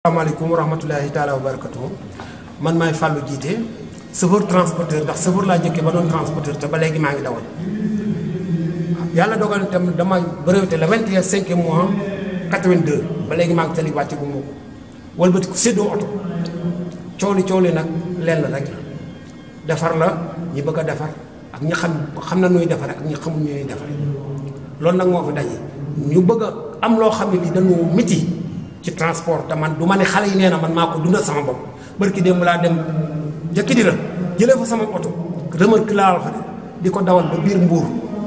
asalaamaaleykum wa rahmatulahi taala wa barakatuh man maay Fallou jiite chauffeur transporteur ndax chauffeur laa jëkkee ba doon transporteur te ba léegi maa ngi dawal yàlla dogal itam dama breveté le 21 cinq mois 82 ba léegi maa ngi tali wàcce bu mu wëlbati ko séddoo oto coow li coow li nag lenn rek la defar la ñi bëgg a defar ak ñi xam xam na nuy defare ak ñi xamul ñuy defare loolu nag moo fi daje ñu bëgg a am loo xam ne lii dañu miti ci transport te man du ma ne xale yi nee na man maa ko dundal sama bopp barki démb laa dem jëkki di la jëlee fa sama oto remorque laa fa di ko dawal ba biir mbuur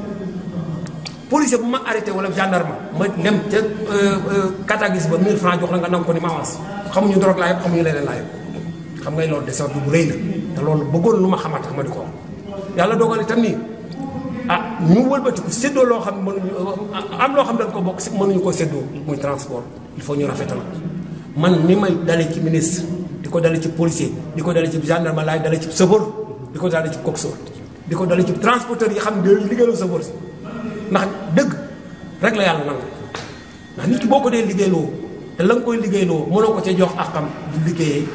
policier bu ma arrêté wala gendarme ma dem ca katagis ba 1000 francs jox la nga nangu ko ni ma avance xamuñu drogue laa yëpp xamuñu leneen laa yëpp xam ngay loolu desordre bu rëy la te loolu bëggoon lu ma xamat tax ma di ko wax yàlla dogal itam nii ah ñu wëlbatiku séddoo loo xam ne mënuñu am loo xam ne dañ ko bokk si mënuñu koo séddoo muy transport il faut ñu rafetal ko man ni may dalee ci ministre di ko dalee ci policier di ko dalee ci gendarme laay dalee ci chauffeur di ko dalee ci coxeur di ko dalee ci transporteur yi xam ne day liggéeyaloo chauffeur si ndax dëgg rek la yàlla nangu ndax nit ki boo ko dee liggéeyloo te la nga koy liggéeyloo mënoo ko ca jox ak xam du liggéeyee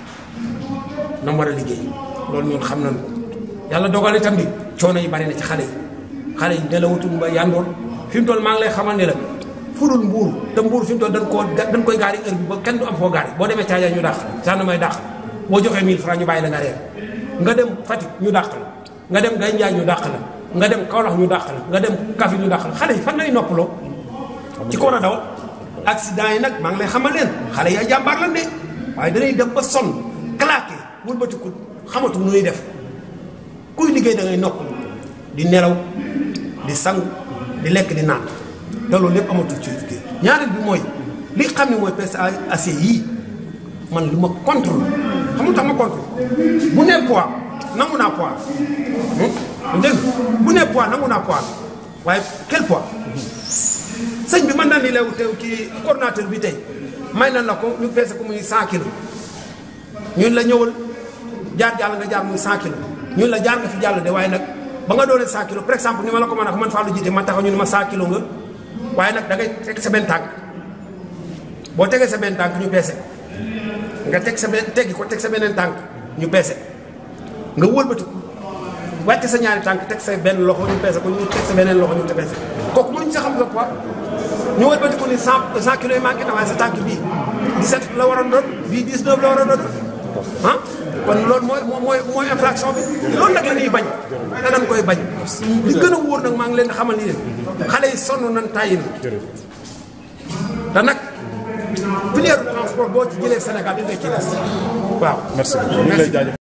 na mu war a liggéey loolu ñun xam nañu ko yàlla dogal itam ni coono yi bari na ci xale yi xale yi nelawutum ba yandoor fi mu toll maa ngi lay xamal ne la fudul mbuur te mbuur fi mu toll dañ koo dañ koy gaari heure bi ba kenn du am foo gaari boo demee Caajaay ñu dàq la gendarmerie dàq boo joxee 1000 francs ñu bàyyi la nga reer nga dem Fatick ñu dàq la nga dem Gaye Njaay ñu dàq la nga dem Kaolack ñu dàq la nga dem Kaffrine ñu dàq la xale yi fan lay noppaloo ci ko war a daw accident yi nag maa ngi lay xamal leen xale yi ay jàmbaar lan de waaye danay dem ba sonn claqué wëlbatiku xamatu nu ñuy def kuy liggéey da ngay nopp di nelaw di sangu di lekk di naan te loolu lépp amatul ci liggéey ñaareel bi mooy li xam ne mooy PSAC yii man lu ma contre xam nga tax ma contre bu nee poids nangu naa poids dégg bu nee poids nangu naa poids waaye quel poids sëñ bi mën na ni leew teew ci coordonnateur bi tey may na la ko ñu peese ko muy 100 kilos ñun la ñëwal jaar jàll nga jaar muy 100 kilos ñun la jaar nga fi jàll de waaye nag ba nga doonee 100 kilos par exemple ni ma la ko mën a man Fallou jiite man taxaw ñu ne ma 100 kilos nga waaye nag da ngay teg sa benn tànk boo tegee sa benn tànk ñu peese nga teg sa benn teggi ko teg sa beneen tànk ñu peese nga wëlbatiku wàcce sa ñaari tànk teg sa benn loxo ñu peese ko ñu teg sa beneen loxo ñu te peese kooku mënuñ sa xam sa poids ñu wëlbatiku ni 100 100 kilos yi manqué na waaye sa tànk bii 17 la waroon doon bii 19 la waroon doon ah kon loolu mooy mooy mooy infraction bi loolu nag la ñuy bañ te dañ koy bañ li gën a wóor nag maa ngi leen di xamal ni leen xale yi sonn nañ tàyyi na te nag filière transport boo ci jëlee Sénégal di nga ci des waaw. merci beaucoup